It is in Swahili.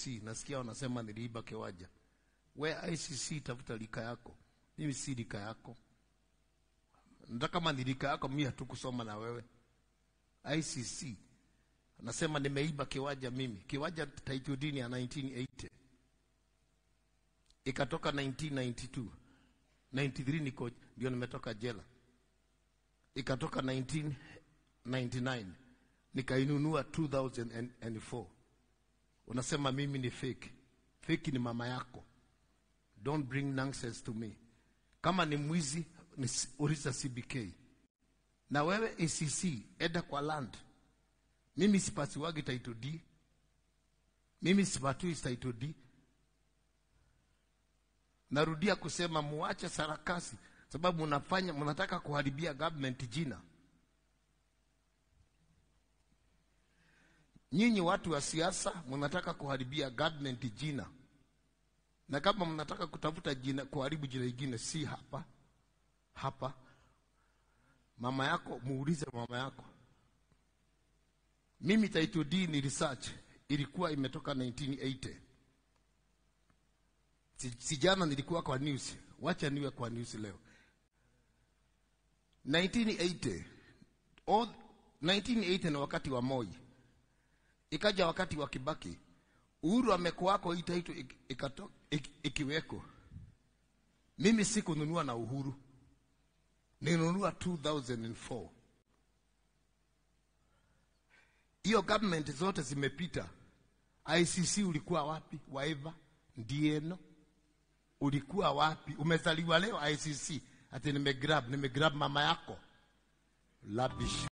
ICC, nasikia wanasema niliiba kiwanja. We ICC, tafuta lika yako, mimi si lika yako. Nataka kama ni lika yako, mimi hatukusoma na wewe. ICC nasema nimeiba kiwanja mimi, kiwanja title deed ya 1980 ikatoka 1992 93 niko ndio nimetoka jela, ikatoka 1999 nikainunua 2004. Unasema mimi ni fake. Fake ni mama yako. Don't bring nonsense to me. Kama ni mwizi ni uliza CBK. Na wewe ACC enda kwa land. Mimi sipatiwagi title D. Mimi sipatui title D. Narudia kusema muache sarakasi, sababu mnafanya mnataka kuharibia government jina. Nyinyi watu wa siasa mnataka kuharibia government jina, na kama mnataka kutafuta jina, kuharibu jina lingine, si hapa hapa. Mama yako muulize mama yako. Mimi title D ni research ilikuwa imetoka 1980 si jana nilikuwa kwa news, wacha niwe kwa news leo. 1980 all 1980 ni wakati wa Moi, ikaja wakati wa Kibaki, Uhuru amekuwako, hii title ikato ikiweko. Mimi sikununua na Uhuru, ninunua 2004. Hiyo government zote zimepita. ICC ulikuwa wapi? Waiva Ndieno ulikuwa wapi? Umezaliwa leo ICC ati nimegrab nimegrab mama yako labish